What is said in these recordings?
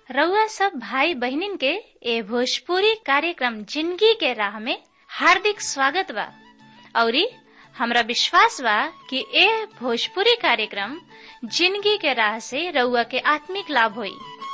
रउआ सब भाई बहिनीन के ए भोजपुरी कार्यक्रम जिंदगी के राह में हार्दिक स्वागत बा औरी हमरा विश्वास बा कि ए भोजपुरी कार्यक्रम जिंदगी के राह से रउआ के आत्मिक लाभ होई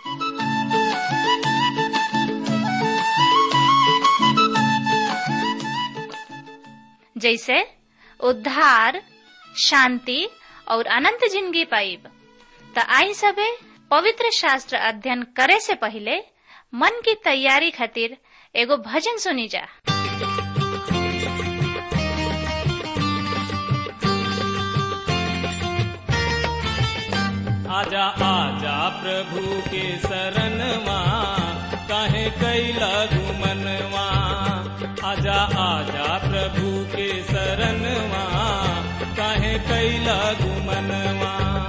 जैसे उद्धार शांति और अनंत जिंदगी पाइब त आई सबे पवित्र शास्त्र अध्ययन करे से पहले मन की तैयारी खातिर एगो भजन सुनी जा आजा आजा प्रभु के शरणवा काहे कैला घुमनवा आजा आजा प्रभु के शरणवा काहे कैला घुमनवा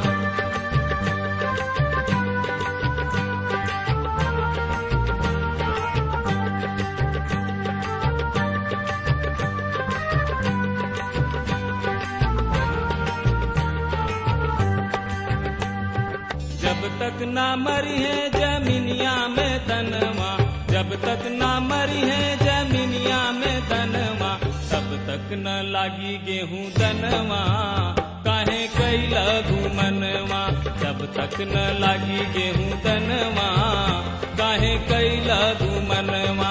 जब तक ना मरी है जमीनिया में तनवा जब तक ना मरी है जमीनिया में तनवा तब तक न लागी गेहूं दनवा काहे कैला घुमनवा जब तक न लागी गेहूं दनवा काहे कैला घुमनवा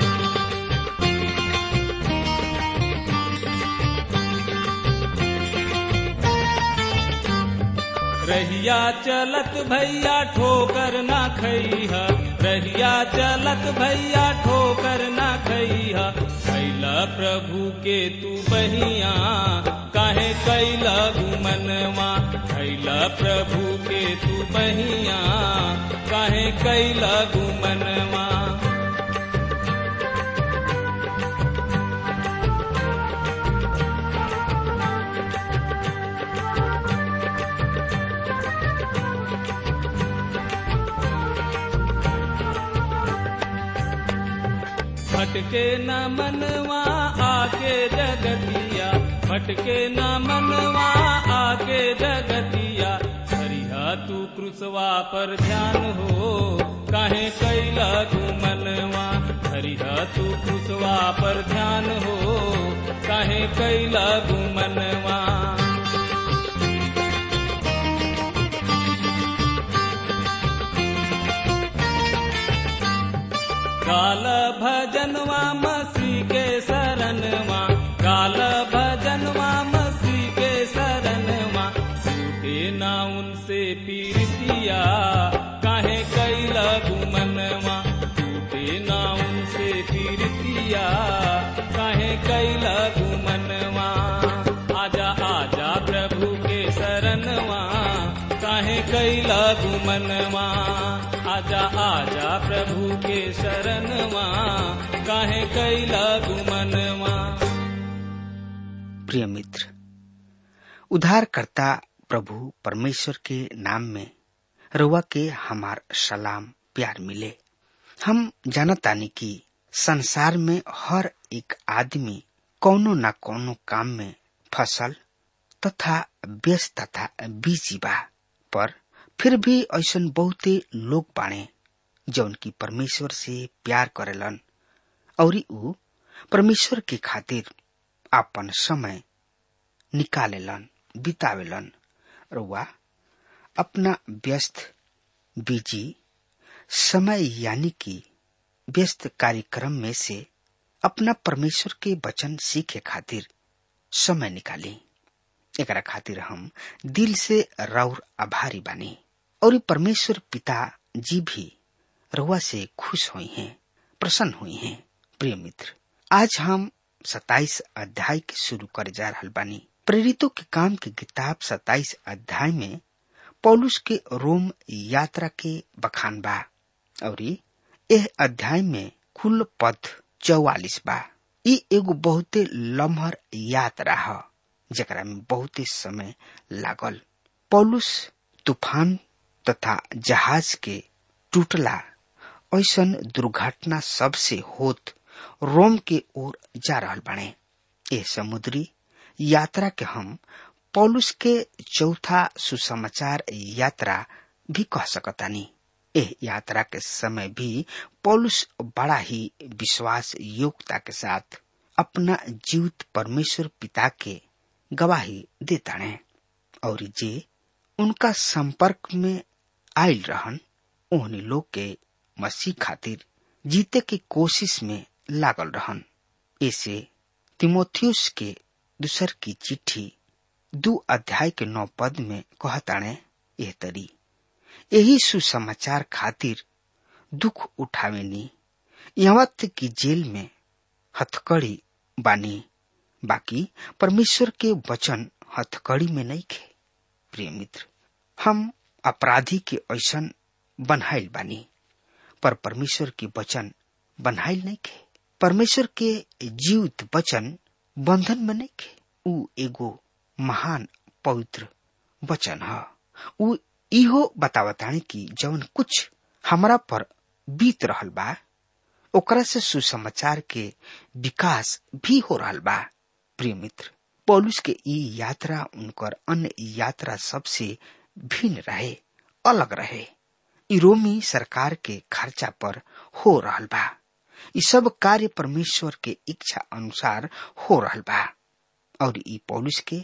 रहिया चलत भैया ठोकर ना खैहा रहिया चलत भैया ठोकर ना खैहा कैला प्रभु के तू बहिया काहे कैला घुमनवा कैला प्रभु के तू बहिया काहे कैला घुमनवा भटके न मनवा आके जगतिया भटके न मनवा आके जगतिया हरिहा तू क्रुसवा पर ध्यान हो काहे कैला तू मनवा हरिहा तू क्रुसवा पर ध्यान हो काहे कैला तू मनवा काल भजनवा मसीह के शरणवा काल भजनवा मसीह के शरणवा छूटे ना उनसे पीरतिया काहे कैला घुमनवा छूटे ना उनसे पीरतिया काहे कैला घुमनवा आजा आजा प्रभु के शरणवा काहे कैला घुमनवा आजा आजा प्रभु के शरणवा काहे कैला घुमनवा प्रिय मित्र उद्धारकर्ता प्रभु परमेश्वर के नाम में रुआ के हमार सलाम प्यार मिले हम जानतानी कि संसार में हर एक आदमी कोनो न कोनो काम में फसल तथा व्यस्त तथा बिजी बा पर फिर भी ऐसा बहुते लोग बाणे जौन की परमेश्वर से प्यार करेलन और ऊ परमेश्वर के खातिर आपन समय निकालेलन बितावेलन रुआ अपना व्यस्त बिजी समय यानी कि व्यस्त कार्यक्रम में से अपना परमेश्वर के वचन सीखे खातिर समय निकाली एकरा खातिर हम दिल से रौर आभारी बानी और परमेश्वर पिता जी भी रुआ से खुश हुई हैं प्रसन्न हुई हैं प्रिय मित्र आज हम सताइस अध्याय के शुरू कर जा रहा बानी प्रेरितों के काम की किताब सताइस अध्याय में पौलुस के रोम यात्रा के बखान बा और यह अध्याय में कुल पद चौवालिस बा ई एगो बहुते लम्हर यात्रा है जरा में बहुते समय लागल पौलुस तूफान तथा जहाज के टूटला ऐसा दुर्घटना सबसे होत रोम के ओर जा रहा बने ये समुद्री यात्रा के हम पौलुस के चौथा सुसमाचार यात्रा भी कह सकतानी एह यात्रा के समय भी पौलुस बड़ा ही विश्वास योग्यता के साथ अपना जीवित परमेश्वर पिता के गवाही देता है और जे उनका संपर्क में आयल रहन ओहनी लोग के मसीह खातिर जीते की कोशिश में लागल रहन ऐसे तिमोथियस के दूसर की चिट्ठी दू अध्याय के नौ पद में कहताणे एह तरी यही सुसमाचार खातिर दुख उठावेनी यहाँ तक कि जेल में हथकड़ी बानी बाकी परमेश्वर के वचन हथकड़ी में नहीं खे प्रिय मित्र हम अपराधी के ऐसन बनहाइल बानी पर परमेश्वर के वचन बनहाइल नहीं खे परमेश्वर के जीवित वचन बंधन में नहीं खे उ एगो महान पवित्र वचन है उ इहो बतावतानी कि जवन कुछ हमरा पर बीत रहल बा ओकरा से सुसमाचार के विकास भी हो रहल बा प्रिय मित्र पौलुस के ई यात्रा उनकर अन्य यात्रा सबसे भिन्न रहे अलग रहे ई रोमी सरकार के खर्चा पर हो रहल बा ई सब कार्य परमेश्वर के इच्छा अनुसार हो रहल बा और ई पौलुस के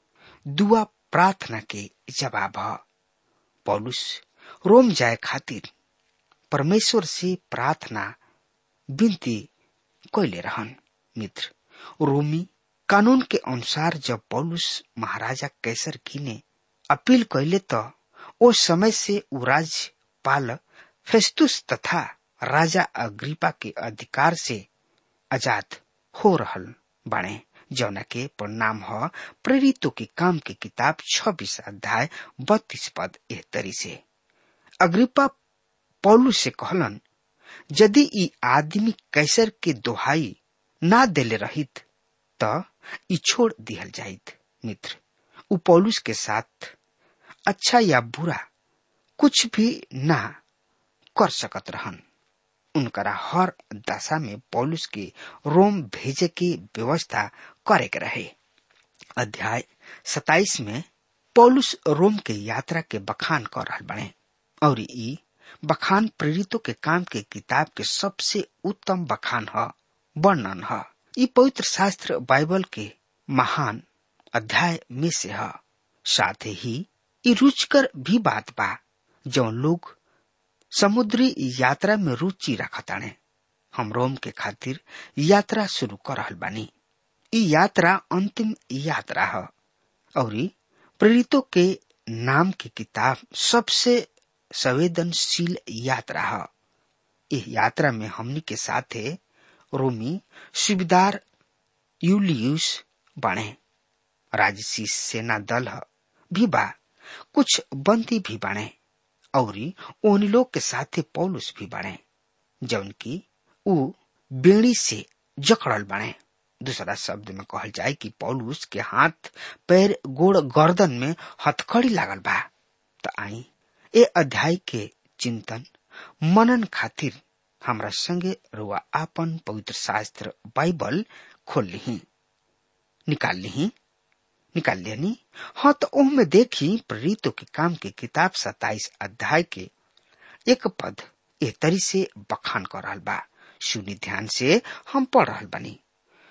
दुआ प्रार्थना के जवाब है पौलुस रोम जाए खातिर परमेश्वर से प्रार्थना विनती कैले रहन मित्र रोमी कानून के अनुसार जब पौलुस महाराजा कैसर की ने अपील कैले तो ओ समय से उ राज्यपाल फेस्तुस तथा राजा अग्रिपा के अधिकार से आजाद हो रहल बाणे जौना के परिणाम ह प्रेरितों के काम की किताब छब्बीस अध्याय बत्तीस पद एह तरी से अग्रिपा पौलू से कहलन यदि ई आदमी कैसर के दोहाई ना देले रहित त ई छोड़ दिहल जाइत मित्र उ पौलुस के साथ अच्छा या बुरा कुछ भी ना कर सकत रहन उनकरा हर दशा में पौलुस के रोम भेजे की व्यवस्था करे के रहे अध्याय सताइस में पौलुस रोम के यात्रा के बखान कर रहा बने और ई बखान प्रेरितों के काम के किताब के सबसे उत्तम बखान ह वर्णन ह ई पवित्र शास्त्र बाइबल के महान अध्याय में से है साथ ही ई रुचकर भी बात बा जो लोग समुद्री यात्रा में रुचि रखताने हम रोम के खातिर यात्रा शुरू कर रहल बानी ई यात्रा अंतिम यात्रा है और प्रेरितों के नाम की किताब सबसे संवेदनशील यात्रा है इस यात्रा में हमनी के साथे रोमी सुबेदार यूलियस बाणे राजसी सेना दल भी बा कुछ बंदी भी बाणे और उन लोग के साथे पौलुस भी बाणे जौन की उ बेड़ी से जकड़ल बाणे दूसरा शब्द में कहल जाए कि पौलुस के हाथ पैर गोड़ गर्दन में हथकड़ी लागल बा त आई ए अध्याय के चिंतन मनन खातिर हमरा संगे रुआ आपन पवित्र शास्त्र बाइबल खोल ली निकाल ली निकाल लेनी हाँ तो ओह में देखी प्रेरितों के काम के किताब सताइस अध्याय के एक पद ए तरी से बखान कर रहा बा सुनी ध्यान से हम पढ़ रहा बनी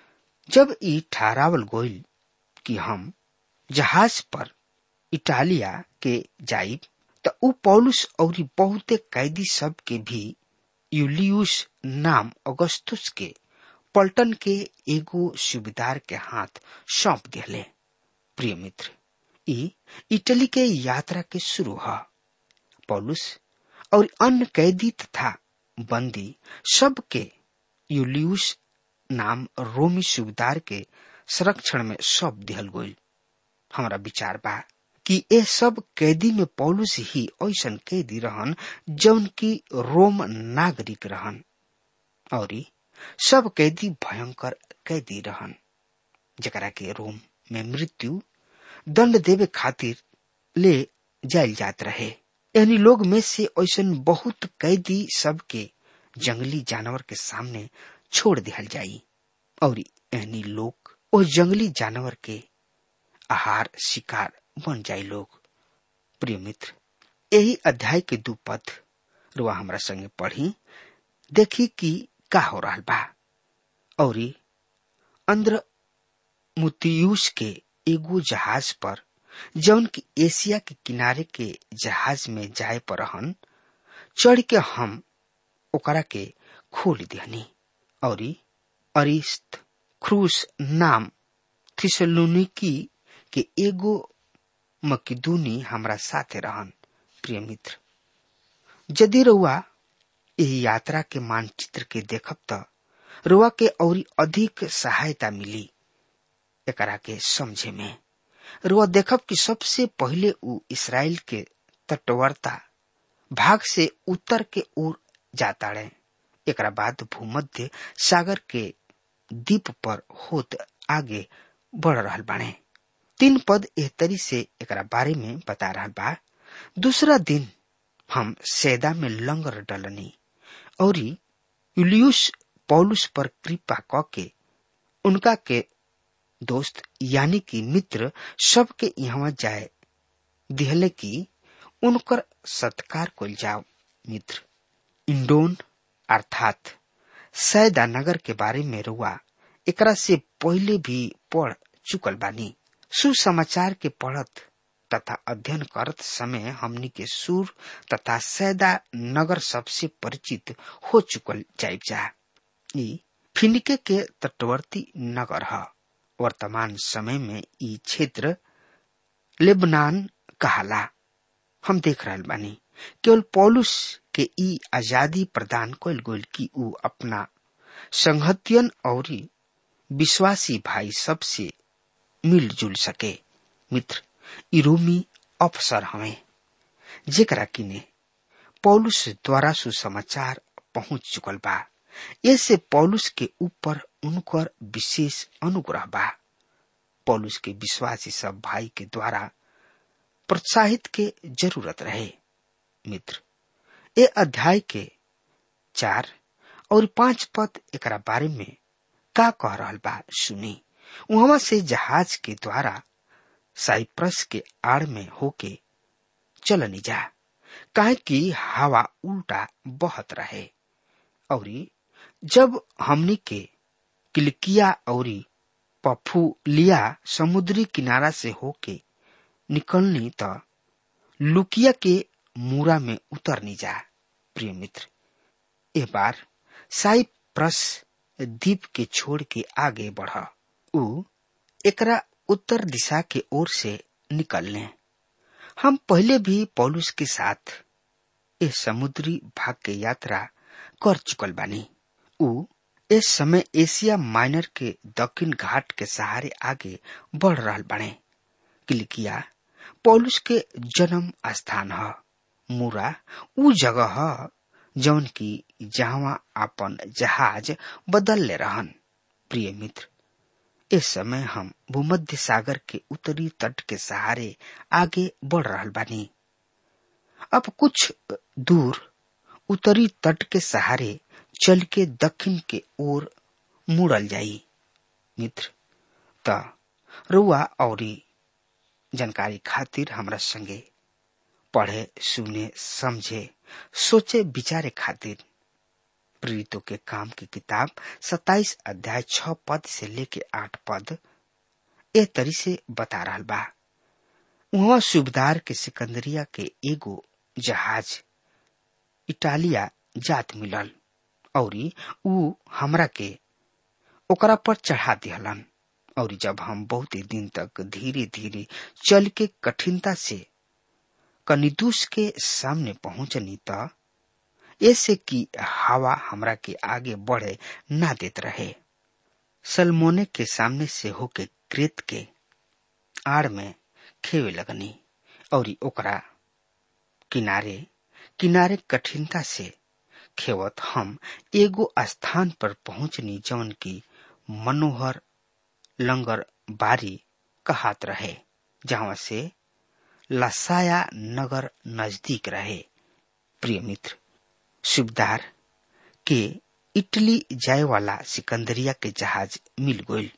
जब ई ठहरावल गोइल कि हम जहाज पर इटालिया के जाइब त उ पौलुस और बहुते कैदी सब के भी यूलियुस नाम अगस्तुस के पलटन के एगो सुबेदार के हाथ सौंप दिले प्रिय मित्र ई इटली के यात्रा के शुरू है पौलुस और अन्य कैदी तथा बंदी सब के यूलियुस नाम रोमी सुबेदार के संरक्षण में सौंप दिहल गई हमारा विचार बा कि ये सब कैदी में पौलुस ही ऐसन कैदी रहन जौन की रोम नागरिक रहन और सब कैदी भयंकर कैदी रहन जकरा के रोम में मृत्यु दंड देवे खातिर ले जायल जात रहे यानी लोग में से ऐसन बहुत कैदी सब के जंगली जानवर के सामने छोड़ दिहल जाई और यानी लोग उस जंगली जानवर के आहार शिकार बन जाए लोग प्रिय मित्र यही अध्याय के दू पद रुआ हमरा संगे पढ़ी देखी कि का हो रहा बा और अंद्र मुतियूस के एगो जहाज पर जौन की एशिया के किनारे के जहाज में जाए पर हन चढ़ के हम ओकरा के खोल दिहनी और अरिस्त क्रूस नाम थिसलुनिकी के एगो मकिदूनी हमरा साथे रहन प्रिय मित्र यदि रउआ एही यात्रा के मानचित्र के देखब त रुआ के और अधिक सहायता मिली एकरा के समझे में रुआ देखब कि सबसे पहले उ इसराइल के तटवर्ता भाग से उत्तर के ओर जाता रहे एकरा बाद भूमध्य सागर के द्वीप पर होत आगे बढ़ रहल बाणे तीन पद एहतरी से एकरा बारे में बता रहल बा दूसरा दिन हम सैदा में लंगर डलनी और यूलियुस पौलुस पर कृपा क के उनका के दोस्त यानी कि मित्र सबके यहाँ जाए दिहले की उनकर सत्कार कल जाओ मित्र इंडोन अर्थात सैदा नगर के बारे में रुआ एकरा से पहले भी पढ़ चुकल बानी सुसमाचार के पढ़त तथा अध्ययन करत समय हमनी के सुर तथा सैदा नगर सबसे परिचित हो चुकल जाइब जा ई फिनिके के तटवर्ती नगर है वर्तमान समय में ई क्षेत्र लेबनान कहाला हम देख रहल बानी केवल पौलुस के ई आजादी प्रदान कल गईल कि ऊ अपना संहतियन और विश्वासी भाई सबसे मिलजुल सके मित्र ई रोमी अफसर हमें जेकरा किने पौलुस द्वारा सुसमाचार पहुंच चुकल बा ऐसे पौलुस के ऊपर उनकर विशेष अनुग्रह बा पौलुस के विश्वासी सब भाई के द्वारा प्रोत्साहित के जरूरत रहे मित्र ए अध्याय के चार और पांच पद एकरा बारे में का कह रहल बा सुनी वहां से जहाज के द्वारा साइप्रस के आड़ में होके चलनी जा काहे कि हवा उल्टा बहत रहे और जब हमनी के किलकिया और पफुलिया समुद्री किनारा से होके निकलनी त लुकिया के मूरा में उतरनी जा प्रिय मित्र ए बार साइप्रस द्वीप के छोड़ के आगे बढ़ उ एकरा उत्तर दिशा के ओर से निकलने हम पहले भी पौलुस के साथ इस समुद्री भाग के यात्रा कर चुकल बानी उ इस समय एशिया माइनर के दक्षिण घाट के सहारे आगे बढ़ रहा बने किलिकिया पौलुस के जन्म स्थान है मूरा उ जगह है जौन की जहां अपन जहाज बदल ले रहन प्रिय मित्र इस समय हम भूमध्य सागर के उत्तरी तट के सहारे आगे बढ़ रहा बानी अब कुछ दूर उत्तरी तट के सहारे चल के दक्षिण के ओर मुड़ल जाई मित्र त रुआ और जानकारी खातिर हमरा संगे पढ़े सुने समझे सोचे विचारे खातिर प्रेरितों के काम की किताब 27 अध्याय 6 पद से लेके 8 पद ए तरी से बता रहा बा वहां सुबेदार के सिकंदरिया के एगो जहाज इटालिया जात मिलल और ऊ हमरा के ओकरा पर चढ़ा दिहलन और जब हम बहुत दिन तक धीरे धीरे चल के कठिनता से कनिदुस के सामने पहुंचनी त ऐसे कि हवा हमरा के आगे बढ़े ना देत रहे सलमोने के सामने से होके क्रेत के आड़ में खेवे लगनी और ओकरा किनारे किनारे कठिनता से खेवत हम एगो स्थान पर पहुंचनी जौन की मनोहर लंगर बारी कहात रहे जहां से लसाया नगर नजदीक रहे प्रिय मित्र सुबेदार के इटली जाए वाला सिकंदरिया के जहाज मिल गईल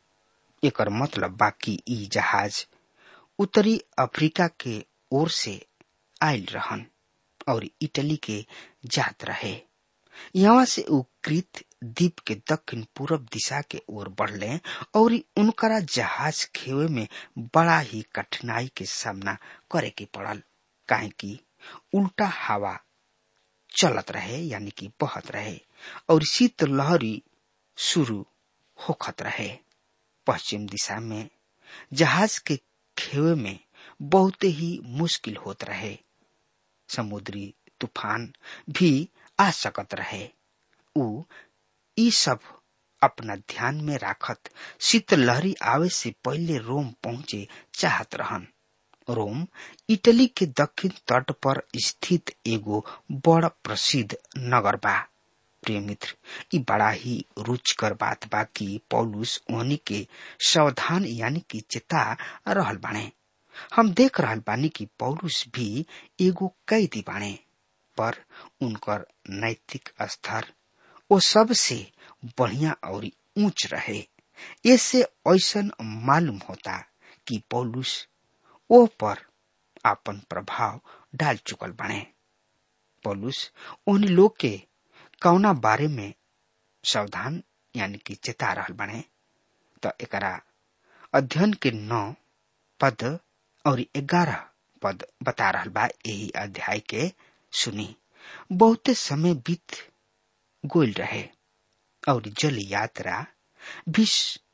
एकर मतलब बाकी ई जहाज उत्तरी अफ्रीका के ओर से आयल रहन और इटली के जात रहे यहाँ से उ कृत द्वीप के दक्षिण पूर्व दिशा के ओर बढ़ले और उनकरा जहाज खेवे में बड़ा ही कठिनाई के सामना करे के पड़ल काहे कि उल्टा हवा चलत रहे यानी कि बहत रहे और शीत लहरी शुरू होखत रहे पश्चिम दिशा में जहाज के खेवे में बहुत ही मुश्किल होत रहे समुद्री तूफान भी आ सकत रहे उ ई सब अपना ध्यान में राखत शीतलहरी आवे से पहले रोम पहुंचे चाहत रहन रोम इटली के दक्षिण तट पर स्थित एगो बड़ प्रसिद्ध नगर बा प्रिय मित्र ई बड़ा ही रुचकर बात बा कि पौलुस ओहनी के सावधान यानी कि चेता रहल बाणे हम देख रहल बानी कि पौलुस भी एगो कैदी बाणे पर उनकर नैतिक स्तर वो सबसे बढ़िया और ऊंच रहे ऐसे ऐसा मालूम होता कि पौलुस ओ पर आपन प्रभाव डाल चुकल बने पौलुस उन लोग के कौना बारे में सावधान यानी कि चेता रहल बने तो एकरा अध्ययन के नौ पद और ग्यारह पद बता रहल बा यही अध्याय के सुनी बहुते समय बीत गोल रहे और जल यात्रा भी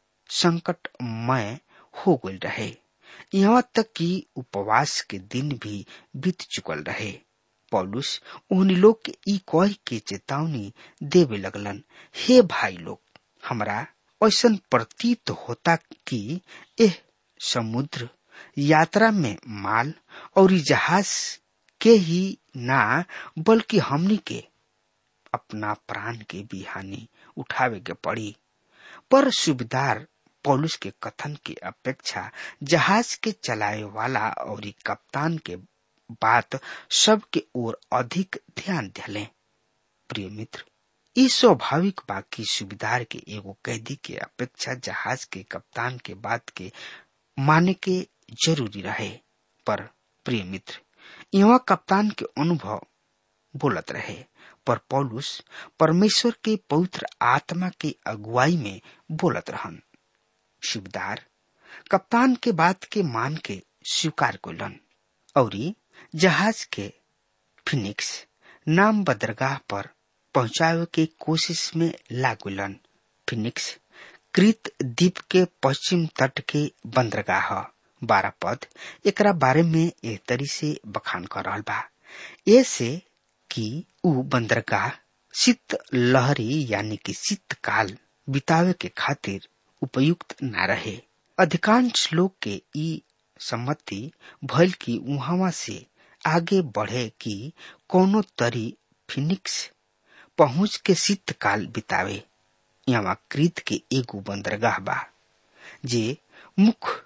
संकटमय हो गल रहे यहाँ तक कि उपवास के दिन भी बीत चुकल रहे पौलुस उन लोग के ई कह के चेतावनी देवे लगलन हे भाई लोग हमरा ऐसा प्रतीत होता कि एह समुद्र यात्रा में माल और जहाज के ही ना बल्कि हमनी के अपना प्राण के भी हानि उठावे के पड़ी पर सुबेदार पौलुस के कथन के अपेक्षा जहाज के चलाए वाला और कप्तान के बात सबके ओर अधिक ध्यान दिले प्रिय मित्र ई स्वाभाविक बाकी सुबेदार के एगो कैदी के अपेक्षा जहाज के कप्तान के बात के माने के जरूरी रहे पर प्रिय मित्र यहाँ कप्तान के अनुभव बोलत रहे पर पौलुस परमेश्वर के पवित्र आत्मा के अगुवाई में बोलत रहन शिवदार कप्तान के बात के मान के स्वीकार कोलन और जहाज के फिनिक्स नाम बदरगाह पर पहुंचावे के कोशिश में लागुलन फिनिक्स कृत द्वीप के पश्चिम तट के बंदरगाह बारह पद एकरा बारे में एक तरी से बखान कर रहा बा ऐसे कि उ बंदरगाह शीत लहरी यानी कि शीतकाल बितावे के खातिर उपयुक्त न रहे अधिकांश लोग के ई सम्मति भइल कि उहावा से आगे बढ़े कि कोनो तरी फिनिक्स पहुंच के शीतकाल बितावे यहाँ कृत के एगो बंदरगाह बा जे मुख्य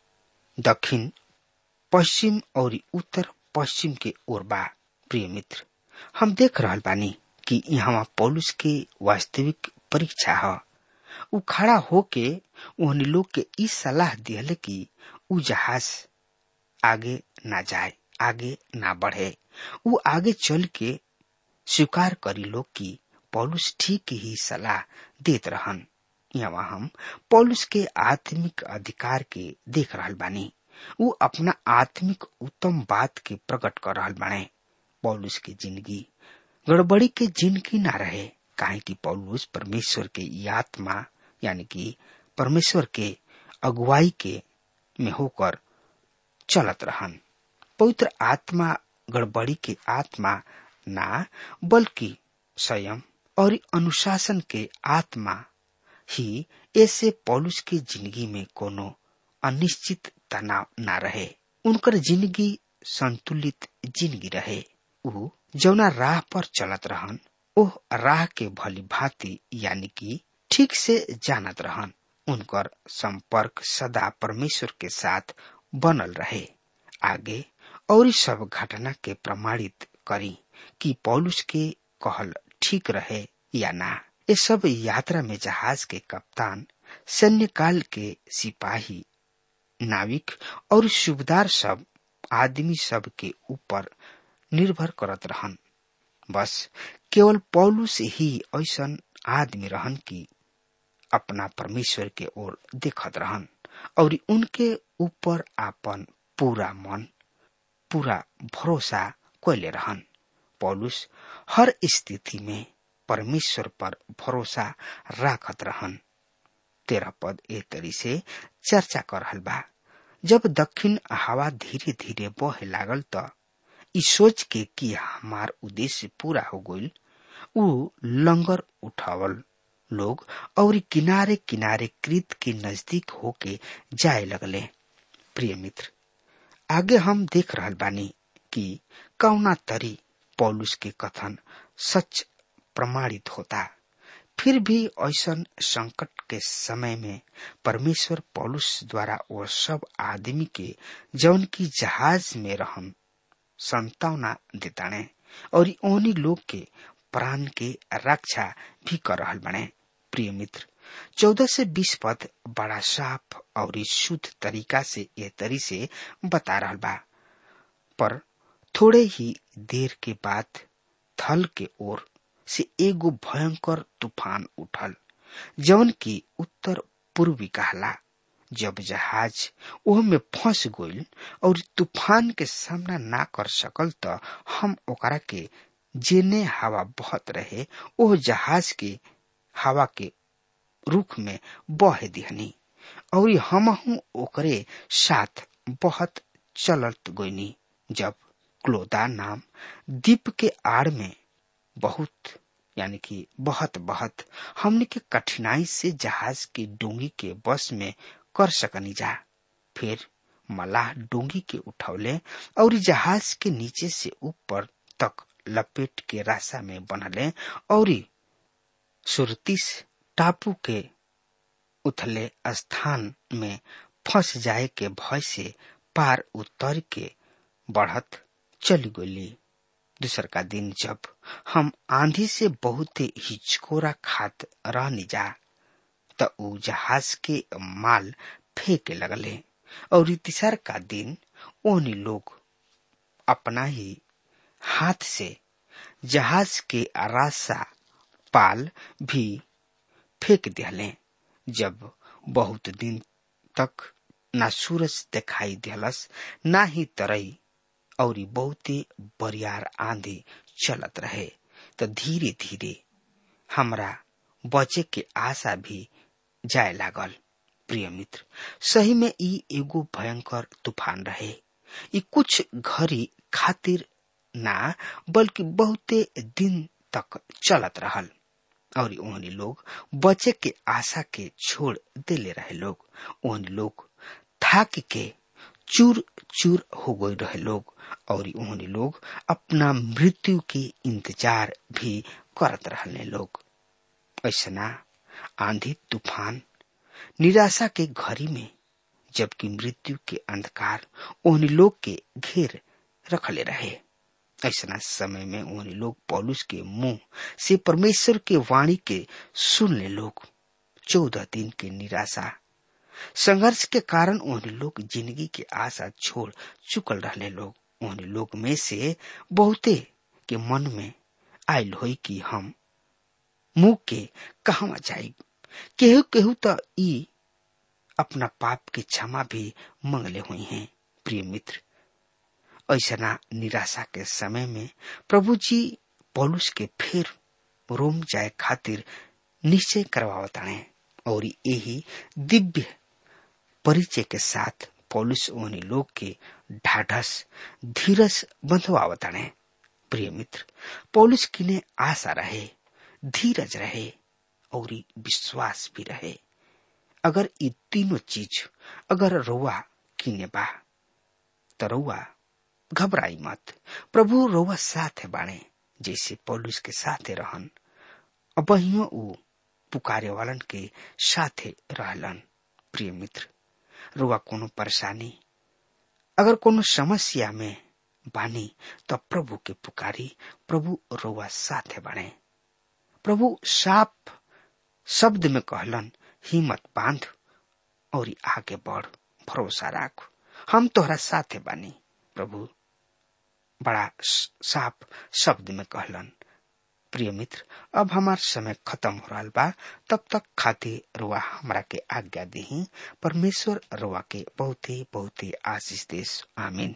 दक्षिण पश्चिम और उत्तर पश्चिम के ओर बा प्रिय मित्र हम देख रहल बानी कि यहाँ पौलुस के वास्तविक परीक्षा है उ खड़ा होके उन लोग के ई सलाह दिहले कि उ जहाज आगे ना जाए आगे ना बढ़े उ आगे चल के स्वीकार करी लोग कि पौलुस ठीक ही सलाह देत रहन यहाँ हम पौलुस के आत्मिक अधिकार के देख रहल बानी उ अपना आत्मिक उत्तम बात के प्रकट कर रहल बाने पौलुस के जिंदगी गड़बड़ी के जिंदगी ना रहे काहे कि पौलुस परमेश्वर के ई आत्मा यानी कि परमेश्वर के अगुवाई के में होकर चलत रहन पवित्र आत्मा गड़बड़ी के आत्मा ना बल्कि संयम और अनुशासन के आत्मा ही ऐसे पौलुस के जिंदगी में कोनो अनिश्चित तनाव ना रहे उनकर जिंदगी संतुलित जिंदगी रहे उ जौना राह पर चलत रहन ओह राह के भली भांति यानी कि ठीक से जानत रहन उनकर संपर्क सदा परमेश्वर के साथ बनल रहे आगे और सब घटना के प्रमाणित करी कि पौलुस के कहल ठीक रहे या ना ये सब यात्रा में जहाज के कप्तान सैन्य काल के सिपाही नाविक और सुबेदार सब आदमी सब के ऊपर निर्भर करत रहन बस केवल पौलू से ही ऐसन आदमी रहन की अपना परमेश्वर के ओर देखत रहन और उनके ऊपर आपन पूरा मन पूरा भरोसा कैले रहन पौलुस हर स्थिति में परमेश्वर पर भरोसा राखत रहन तेरह पद ए तरी से चर्चा कर रहल बा जब दक्षिण हवा धीरे धीरे बहे लागल त ई सोच के कि हमार उद्देश्य पूरा हो गईल ऊ लंगर उठावल लोग और किनारे किनारे कृत के नजदीक होके जाए लगले प्रिय मित्र आगे हम देख रहल बानी कि कौना तरी पौलुस के कथन सच प्रमाणित होता फिर भी ऐसन संकट के समय में परमेश्वर पौलुस द्वारा वो सब आदमी के जौन की जहाज में रहन संतावना देताने और ओनी लोग के प्राण के रक्षा भी कर रहल बने प्रिय मित्र चौदह से बीस पद बड़ा साफ और शुद्ध तरीका से ये तरी से बता रहल बा पर थोड़े ही देर के बाद थल के ओर से एगो भयंकर तूफान उठल जौन की उत्तर पूर्वी कहला जब जहाज ओह में फंस गईल और तूफान के सामना ना कर सकल त हम ओकरा के जेने हवा बहत रहे ओह जहाज के हवा के रुख में बह दिहनी और हमहू ओकरे साथ बहुत चलत गईनी जब क्लोदा नाम दीप के आड़ में बहुत यानी कि बहुत बहुत हमने के कठिनाई से जहाज की डोंगी के बस में कर सकनी जा फिर मलाह डोंगी के उठौले और जहाज के नीचे से ऊपर तक लपेट के रास्ता में बनले और सुरतीस टापू के उथले स्थान में फंस जाए के भय से पार उतर के बढ़त चली गली दूसर का दिन जब हम आंधी से बहुत हिचकोरा खात रहनी जा त ऊ जहाज के माल फेंके लगले और तीसर का दिन ओनी लोग अपना ही हाथ से जहाज के रास्ता पाल भी फेंक दिले जब बहुत दिन तक ना सूरज दिखाई दिलस ना ही तरई और बहुते बरियार आंधी चलत रहे तो धीरे धीरे हमरा बचे के आशा भी जाए लागल प्रिय मित्र सही में ई एगो भयंकर तूफान रहे ई कुछ घड़ी खातिर ना बल्कि बहुते दिन तक चलत रहल और ओहनी लोग बचे के आशा के छोड़ देले रहे लोग ओहनी लोग थाक के चूर चूर हो गए रहे लोग और ओहनी लोग अपना मृत्यु के इंतजार भी करत रहने लोग ऐसा आंधी तूफान निराशा के घड़ी में जबकि मृत्यु के अंधकार ओहनी लोग के घेर रखले रहे ऐसा समय में उन्हें लोग पौलुस के मुंह से परमेश्वर के वाणी के सुनने लोग चौदह दिन के निराशा संघर्ष के कारण उन्हें लोग जिंदगी के आशा छोड़ चुकल रहने लोग उन्हें लोग में से बहुते के मन में आयल हो कि हम मुंह के कहवा जाए केहू केहू तो ई अपना पाप की क्षमा भी मंगले हुई हैं प्रिय मित्र ऐसा निराशा के समय में प्रभु जी पौलुस के फिर रोम जाए खातिर निश्चय करवावताणे और यही दिव्य परिचय के साथ पौलुस उन्हीं लोग के ढाढ़स धीरज बंधवावताणे प्रिय मित्र पौलुस किने आशा रहे धीरज रहे और विश्वास भी रहे अगर ये तीनों चीज अगर रुआ किने बा तो रुआ घबराई मत प्रभु रोवा साथ बाणे जैसे पौलुस के साथे रहन अबहियो ऊ पुकारे वालन के साथे रहलन प्रिय मित्र रुआ कोनो परेशानी अगर कोनो समस्या में बानी तो प्रभु के पुकारी प्रभु रोवा साथे बाणे प्रभु साफ शब्द में कहलन हिम्मत बांध और आगे बढ़ भरोसा राख हम तोहरा साथे बानी प्रभु बड़ा साफ शब्द में कहलन प्रिय मित्र अब हमार समय खत्म हो रहा बा तब तक खातिर रुआ हमरा के आज्ञा दी परमेश्वर रुआ के बहुत ही बहुत ही आशीष देश आमीन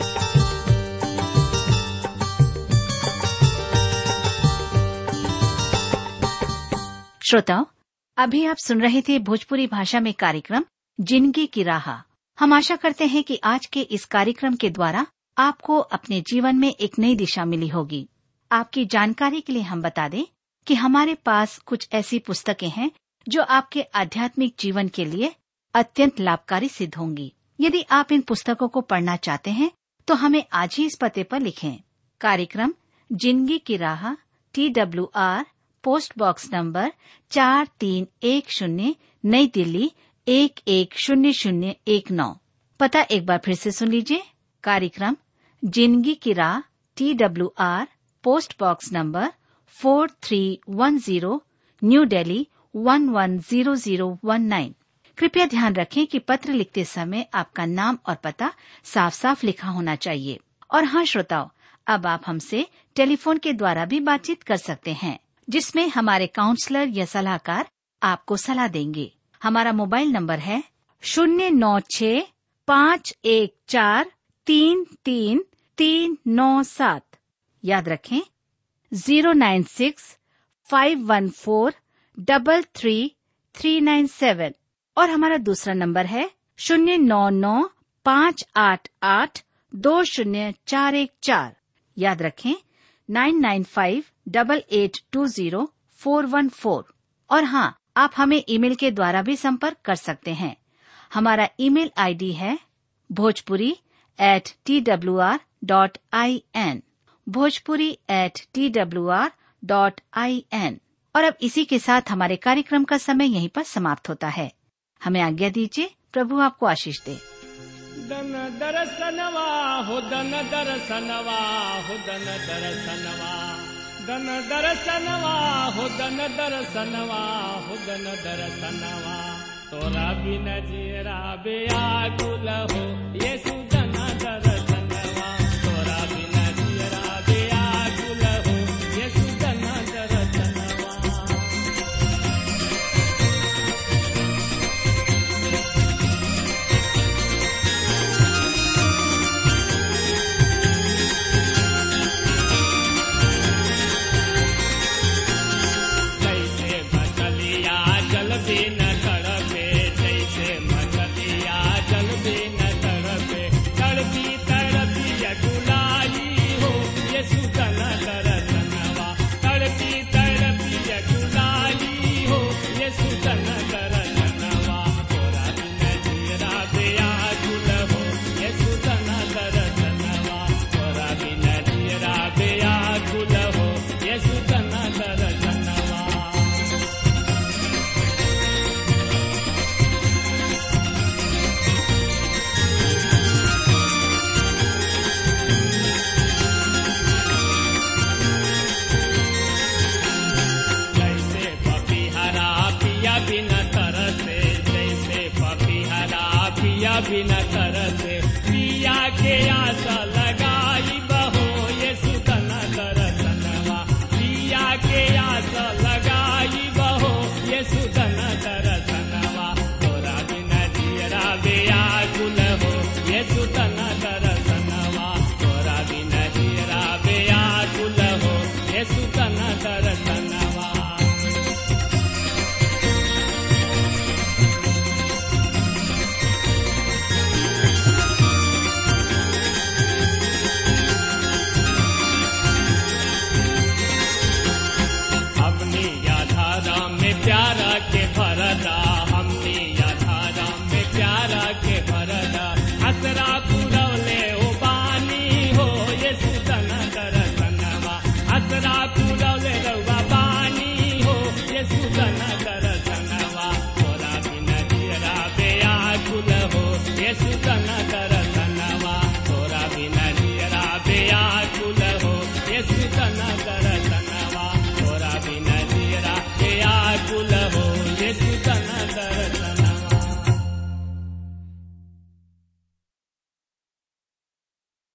श्रोताओं अभी आप सुन रहे थे भोजपुरी भाषा में कार्यक्रम जिंदगी की राह हम आशा करते हैं कि आज के इस कार्यक्रम के द्वारा आपको अपने जीवन में एक नई दिशा मिली होगी आपकी जानकारी के लिए हम बता दें कि हमारे पास कुछ ऐसी पुस्तकें हैं जो आपके आध्यात्मिक जीवन के लिए अत्यंत लाभकारी सिद्ध होंगी यदि आप इन पुस्तकों को पढ़ना चाहते हैं तो हमें आज ही इस पते पर लिखें कार्यक्रम जिंदगी की राह T W R post box number चार तीन एक शून्य नई दिल्ली एक एक शून्य शून्य एक नौ पता एक बार फिर से सुन लीजिए कार्यक्रम जिंदगी की राह T W R post box number four three one zero New Delhi one one zero zero one nine कृपया ध्यान रखें कि पत्र लिखते समय आपका नाम और पता साफ साफ लिखा होना चाहिए और हाँ श्रोताओं अब आप हमसे टेलीफोन के द्वारा भी बातचीत कर सकते हैं जिसमें हमारे काउंसलर या सलाहकार आपको सलाह देंगे हमारा मोबाइल नंबर है शून्य नौ छ पाँच एक चार तीन तीन तीन नौ सात याद रखें zero nine six five one four double three three nine seven और हमारा दूसरा नंबर है शून्य नौ नौ पाँच आठ आठ दो शून्य चार एक चार याद रखें nine nine five double eight two zero four one four और हाँ आप हमें ईमेल के द्वारा भी संपर्क कर सकते हैं हमारा ईमेल आईडी है Bhojpuri at T W R dot I N Bhojpuri at T W R dot I N और अब इसी के साथ हमारे कार्यक्रम का समय यहीं पर समाप्त होता है हमें आज्ञा दीजिए प्रभु आपको आशीष दे दन दरसनवा हो दन दरसनवा हो दन दरसनवा दन दरसनवा हो दन दरसनवा हो दन दरसनवा तोरा बिन जीरा बेया गुल हो येसु दन दरसनवा तोरा बिन जीरा बेया गुल हो येसु दन दरसनवा जैसे मछलिया जल भी न तड़पे जैसे मछलिया जल भी न तड़पे तड़पी तड़पी अकुलाई हो ये सुतन दरसनवा तड़पी तड़पी अकुलाई हो ये सुतन दरसनवा तोरा बिन जीरा बेया गुल हो ये सुतन दरसनवा तोरा बिन जीरा बेया गुल हो ये सुतन दरसनवा जैसे पपीहरा पिया बिन तरसे जैसे पपीहरा पिया बिन तरसे पिया के आशा